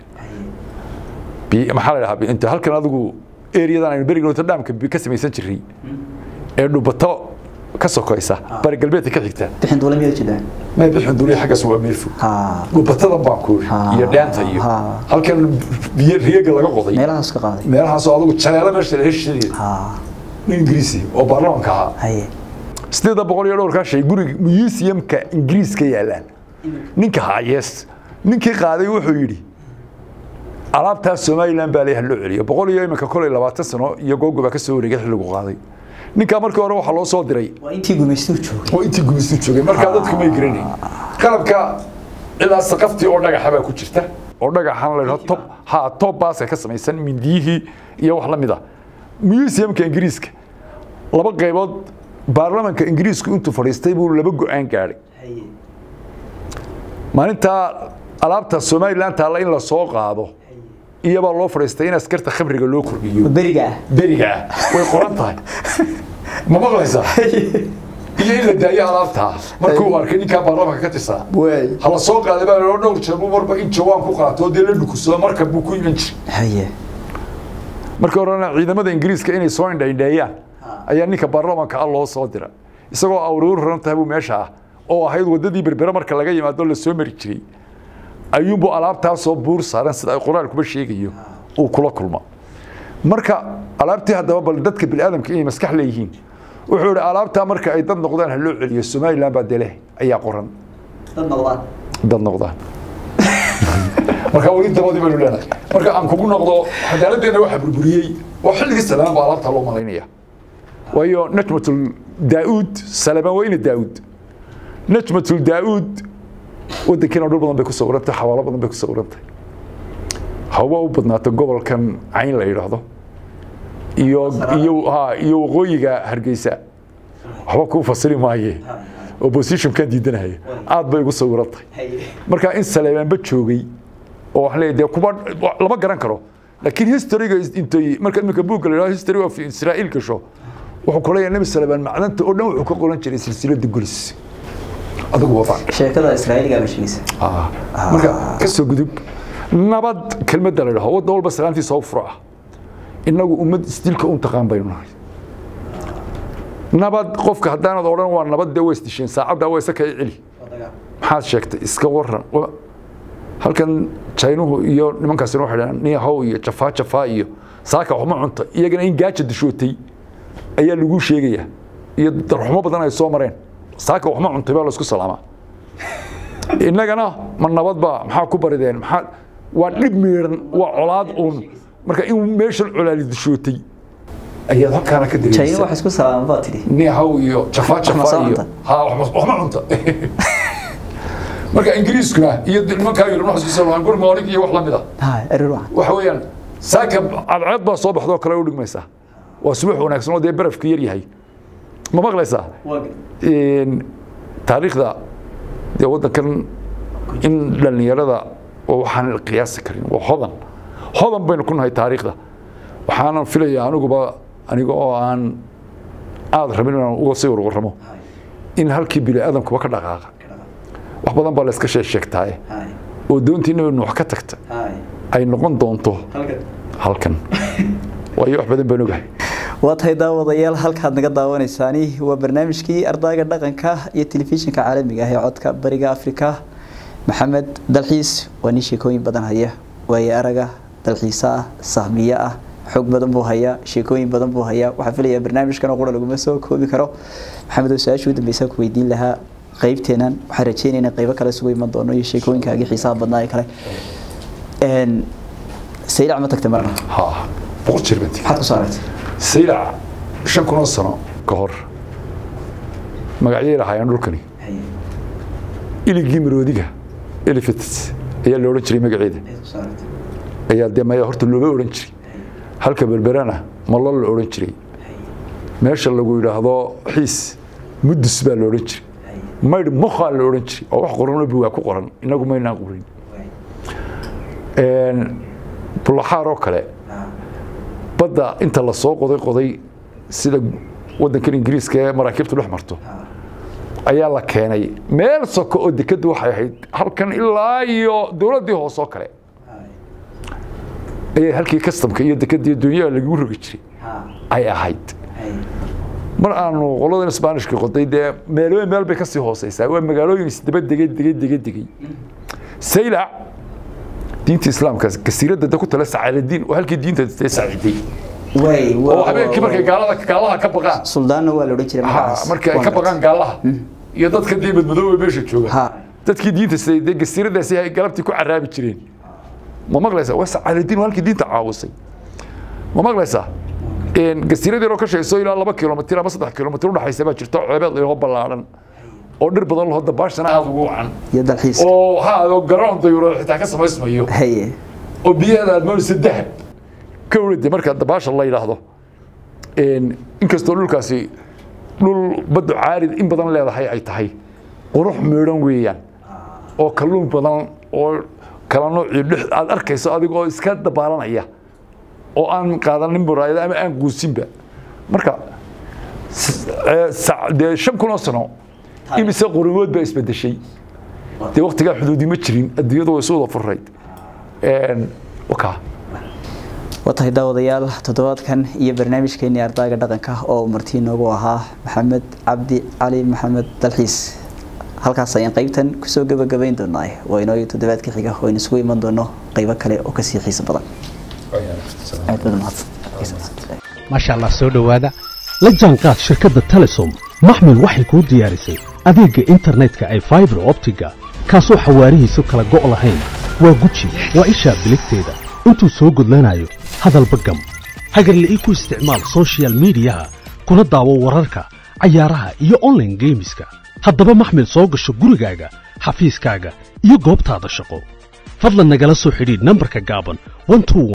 Bi- maxaa la dhahaa inta halkan adigu ereyadan aynu beriga Notre Dame ka ka samaysan jiray ee dhubato ka sokaysa bari galbeedka ka xigta bixin duula miyaad jiraan ma bixin duliya xaggaas waa meel fog ha dhubatadan baan ku Ha. iyo dheenta iyo Ha. halkan biyo riyaga laga qoday meelahaas ka qaaday meelahaasoo adigu jaleelo meesha la heshiiyay ha nin ingiriisi oo baarlamanka ahaa haye sideeda boqol iyo dhowrkaa shay guriga museumka ingiriiska yaalaan ninka hayees ninkii qaaday wuxuu yidhi alaabtaas somalilan baa leeyahay loo celiyo boqol iyo iminka kolay labaatan sano iyo googo baa ka soo wareegay xilligu qaaday ninkaa markii hore waxaa loo soo diray waa intii gumaystuu joogay oo intii gumaystu joogay markaa dadku may garanayn qalabka ilaa saqaftii oo dhagaxa baa ku jirta oo dhagaxan la yidhahdo top ha top baaska ka samaysan mindiyihii iyo wax la mid ah museumka ingiriiska laba qaybood baarlamanka ingiriisku intuu fadhiistay buu laba go-aan gaadhay maalintaa alaabta somalilan taalla in la soo qaado iyabaa loo fadhiistay in askarta khamriga loo kordhiyo beriga ah beriga ah way qoran tahay ma maqlaysaa iyo in la daayo alaabtaa markuu uu arkay ninkaa baarlamanka ka tirsaa waay hala soo qaaday baa loo dhowr jeer buu marba in jawaan ku qaato oo dee la dhukusado markab buu ku iman jiray haye markii horena ciidamada ingiriiska inay soo indhaindheeyaan ayaa ninka baarlamanka ah loo soo dira isagoo awruur raran tahay buu meesha ah oo ahayd wadadii berbere marka laga yimaado la soo mari jiray ayuunbuu alaabtaasoo buur saaran sida ay qoraalkuba sheegayo uu kula kulma marka alaabtii haddaba bal dadka biniaadamka inay maskax leeyihiin wuxuu ihi alaabtaa marka ay dad noqdaan ha loo celiyo somalilan baa dee leh ayaa qoran dad noqdaan dad noqdaan marka weli dabadii baynu leenahay marka aan kugu noqdo cadaaladdeena waxaa burburiyey oo xilligii salamaan baa alaabtaa loo malaynaya waayo najmatul daauud salamaan waa ina daauud najmatul daauud waddankiina dhul badan bay ku sawirantay xawaalo badan bay ku sawirantay haba u badnaato gobolkan cayn la yidhaahdo iyo iyo ha iyo waqooyiga hargeysa waxba kuu fasiri maaye oppositionkan diidanaya aad bay ugu sawirantay marka in saleebaanba joogay oo waxaan leeyahay dee kuba lama garan karo laakiin historyga intay marka iminka buugga la yidhahdo history of israa'iil gasho wuxuu ku leeyahay nebi saleebaan macdanta oo dhan wuxuu ka qoran jiray silsilada gulis adigu wada sheekada israa'iiliga ba sheegaysa marka ka soo gudub nabad kelmadda la yidhaho wadda walba salaantiisa u furo ah innagu ummad isdilka un taqaan baynu nahay nabad qofka haddaanad odhan waa nabad dee way isdisheen saacaddaa waa isa kay celi maxaad sheegtay iska waran Wa- halkan jaynuhu iyo nimankaasina waxay dhahaan niyahow iyo jafaa jafaa iyo saaka waxma cunta iyagana in gaaja dishootay ayaa lagu sheegaya iyo darxumo badan ay soo mareen saaka waxma cuntay baa laisku salaamaa innagana ma nabad baa maxaa ku barideen maxaa waa dhib miidhan waa colaad uun marka in meeshan colaali dishootay ayaad halkaana ka china dareemaysaa wax isku salaaman baa tidhi niyahow iyo jafaa Waxma soo jafaa iyo cunta. ha waxma waxma cunta marka ingiriiskuna iyo nimankaa yurub wax isku salaamaan good morning iyo wax la mid ah ha erir wacan waxa weeyaan saaka cadceed baa soo baxdoo kale u dhigmaysaa waa subax wanaagsan oo dee barafka yar yahay ma maqlaysaa taariikhda dee waddankan in dhallinyarada oo waxaan qiyaasi karin waa hodan hodan baynu ku nahay taariikhda waxaanan filayaa aniguba aniga oo aan aada rabin inaan uga sii warwarramo in halkii bini aadamkuba ka dhaqaaqa wax badan baa la iska sheeg sheegtaaye oo doontii nabi nuux ka tagta ay noqon doonto halkan waayo wax badan baan ogahay waa tahay daawadayaal halkaad naga daawanaysaani waa barnaamijkii ardayga dhaqanka iyo telefishinka caalamiga ah ee codka bariga afrika maxamed dalxiis waa nin sheekooyin badan haya waaye araga dalxiisa ah sahmiye ah xoog badan buu hayaa sheekooyin badan buu hayaa waxaa filayaa barnaamijkan oo qura laguma soo koobi karo maxamed oo su-aashii u dambeysa ku weydiin lahaa qaybteenan waxaan rajeynaynaa qaybo kale isugu iman doono iyo sheekooyinkaagii xiisaha badnaa ee kale saylac ma tagtay marna ha boqol jeer baan tegey maxaad ku soo aragtay saylac shan kun oo sano ka hor magacyay lahaayeen dhulkani iligii maroodiga elephants ayaa la odhan jiray magaceeda ayaa dee maya horta looga odhan jiray halka berberana malo la odhan jiray meesha lagu yidhaahdo xiis mudus baa la odhan jiray maydh mokhaa la odhan jiray oo wax qoranoo bugaa ku qoran inagu maynaan qorin bulaxaar oo kale badda inta la soo qoday qoday sida waddankan ingiriiska ee maraakiibtu dhex marto ayaa la keenay meel soko oo dekaddu waxay ahayd halkan ilaa iyo dowladdii hoose oo kale ayay halkii kastamka iyo dekadii dunyaha lagu rogi jiray ay ahayd mar aanu qoladan sbaanishka qoday dee meelooyin meel bay kasii hooseysaa waa magaalooyin isdaba degay degay degay degay saylac diinta islaamka kasiiradda da ku tala sacaadadiin oo halkii diinta dee saaciday oo habeenkii markay gaalada gaalaha ka baqaan suldaanna waa la odhan jiray magacaas. markii ay ka baqaan gaalaha iyo dadka dee madmadooba meesha jooga Ha. dadkii diinta siday dee kasiiradaasi ay galabtii ku caraabi jireen ma maqlaysaa waa sacaadadiin waa halkii diinta caawisay ma maqlaysaa gasiirad yaroo ka shayso ilaa laba kilomitir ama saddex kilomitir udhaxaysa baa jirta ceebeed loo ballaaran oo dhir badan laho dabaashana aada ugu wacan iyo dalxiis oo ha oo garoon dayuuro xitaa ka samaysmayo haye oo biyaheeda aad moodaysa dahab ka urade marka dabaasha la yidhaahdo inkastoo dhulkaasi dhul baddu caarid in badan leedahay ay tahay qurux meedhan weeyaan oo kalluun badan oo kala noocii dhex aad arkayso adigoo iska dabaalanaya oo aan qaadanin muraayada ama aan guusinba marka s- ee, sa- dee shan kun oo sano imise qurimood baa isbedeshay dee waktigaa xuduudi ma jirin adduunyadu way isu wada furayd wakaa waa tahay daawadayaal toddobaadkan iyo barnaamijkeenii ardayga dhaqanka oo martii noogu ahaa maxamed cabdi cali maxamed dalxiis halkaas ayaan qaybtan kusoo gabagabayn doonaa waa inoo toddobaadka xiga oo aynu isugu iman doono qaybo kale oo kasii xiiso badan aad baad mahadsan maasha allah soo dhowaada la jaanqaad shirkadda telesom maxmil waxay kuu diyaarisay adeegga internetka ay faibar optiga kaasoo xawaarihiisu kala go' lahayn waa guji waa ishaa biligteeda intuu soo gudlanayo hadalba gam hagarle ii ku isticmaal soshiyal miidiyaha kuna daawo wararka cayaaraha iyo online geemiska haddaba maxmil soo gasho gurigaaga xafiiskaaga iyo goobtaada shaqo fadlan nagala soo xidhiidh nambarka gaaban 121